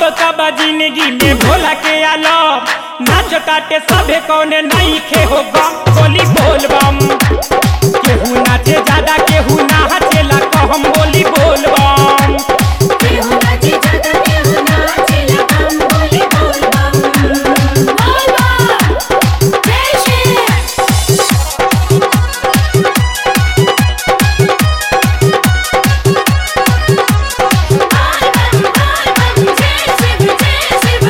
कब जिंदगी में भोला के आलो नाच काटे सभे कौने नहीं खे हो गम बोली बोल बम केहू नाचे ज्यादा केहू नाचेला कहम बोली बोल बम केहू नाचे ज्यादा केहू नाचेला कम बोली बोल बम बोल बम जय श्री बोल बम बोल बम जय शिव जय शिव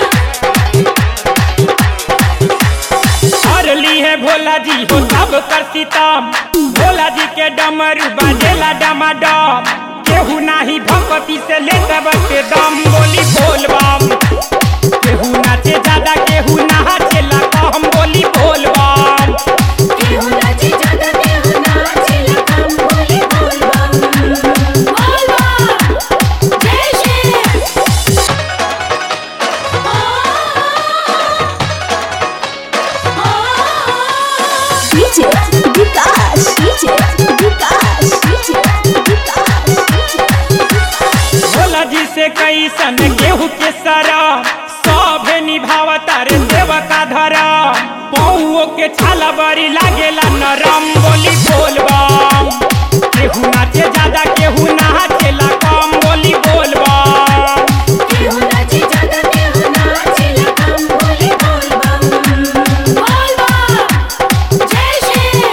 हर ली है भोला जी हो सब कर सीतम भोला जी के डमरू बाजेला डमाडम केहू नाही भगवती से ले के दम बोली बोल बम केहू नाचे ज्यादा केहू नाचेला कहम बोली बोल बम केहू नाचे ज्यादा केहू नाचेला कम बोली बोल बम बोल बम जय Shri DJ Vikas, DJ Vikas, DJ Vikas, Bhola जी से कैसन गेहूं के सरा सभे निभावता रे सेवका धरा पौओ के छाला बड़ी लागेला नरम बोली बोल बम केहू नाचे ज्यादा केहू नाचेला कम बोली बोल बम केहू नाचे ज्यादा केहू नाचेला कम बोली बोल बम बोल बम जय Shri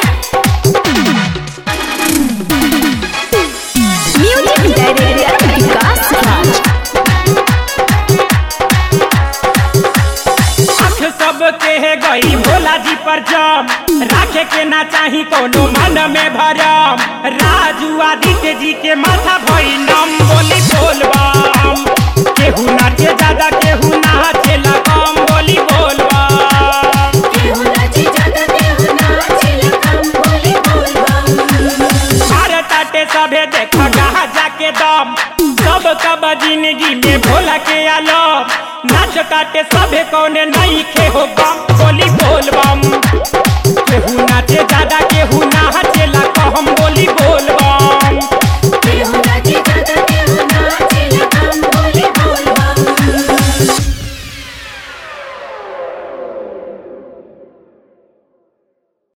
Music Director Vikas Raj. आँख सबके है गई भोला जी पर जम राखे के ना चाही कोनो मन में भरम राजू आदित्य जी के माथा भई नम बोली बोल बम केहू नाचे ज्यादा केहू नाचेला कम बोली बोल बम केहू नाचे ज्यादा केहू नाचेला कम बोली बोल बम भारत आटे सभे देख कहा जाके दम सब कब जिंदगी में भोला के आलम नाच काटे सभे कौने नहीं खे हो गम बोली बोल बम